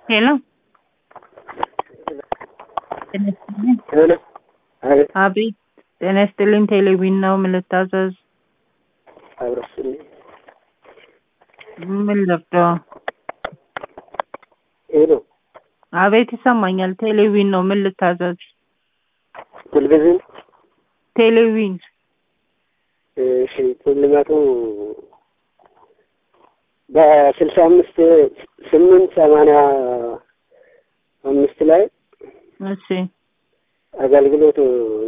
ሄሎ ሄሎ አቤት አቤት ጤና ይስጥልኝ ቴሌቪዥን ነው ምን ልታዘዝ አብረስልኝ ምን ልርዳው ሄሎ አቤት ይሰማኛል ቴሌቪዥን ነው ምን ልታዘዝ ቴሌቪዥን ቴሌቪዥን እሺ ሽልማቱ በስልሳ አምስት ስምንት ሰማንያ አምስት ላይ እሺ አገልግሎት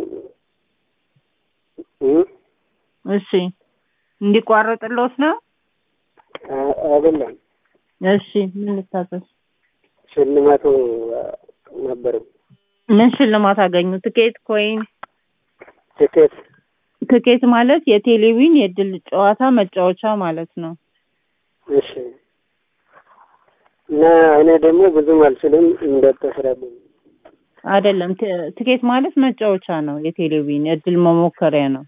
እ እሺ እንዲቋረጥልዎት ነው አ- አይደለም እሺ ምን ልታዘዝ ሽልማቱ ነበር ምን ሽልማት አገኙ ትኬት ኮይን ትኬት ትኬት ማለት የቴሌቪዥን የድል ጨዋታ መጫወቻ ማለት ነው እሺ እና እኔ ደግሞ ብዙም አልችልም እንደተስራብኝ አይደለም ት- ትኬት ማለት መጫወቻ ነው የቴሌቪዥን የእድል መሞከሪያ ነው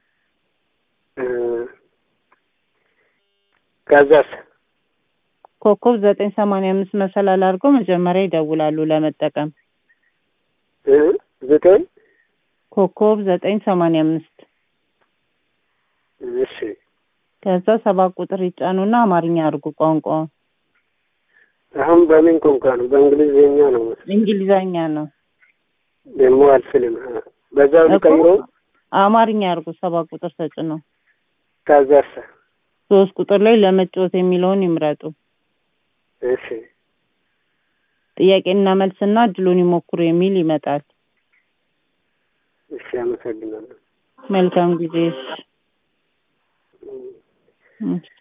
ከዛስ ኮከብ ዘጠኝ ሰማንያ አምስት መሰላል አድርገው መጀመሪያ ይደውላሉ ለመጠቀም እ ዘጠኝ ኮከብ ዘጠኝ ሰማንያ አምስት እሺ ከዛ ሰባት ቁጥር ይጫኑና አማርኛ አድርጉ ቋንቋውን አሁን በምን ቋንቋ ነው? በእንግሊዝኛ ነው መሰለኝ። እንግሊዘኛ ነው ደግሞ አልችልም። በዛው እኮ ልቀይሮ አማርኛ አድርጉ ሰባት ቁጥር ተጭነው ከዛስ ሶስት ቁጥር ላይ ለመጫወት የሚለውን ይምረጡ እሺ ጥያቄና መልስና እድሉን ይሞክሩ የሚል ይመጣል እሺ አመሰግናለሁ። መልካም ጊዜ እሺ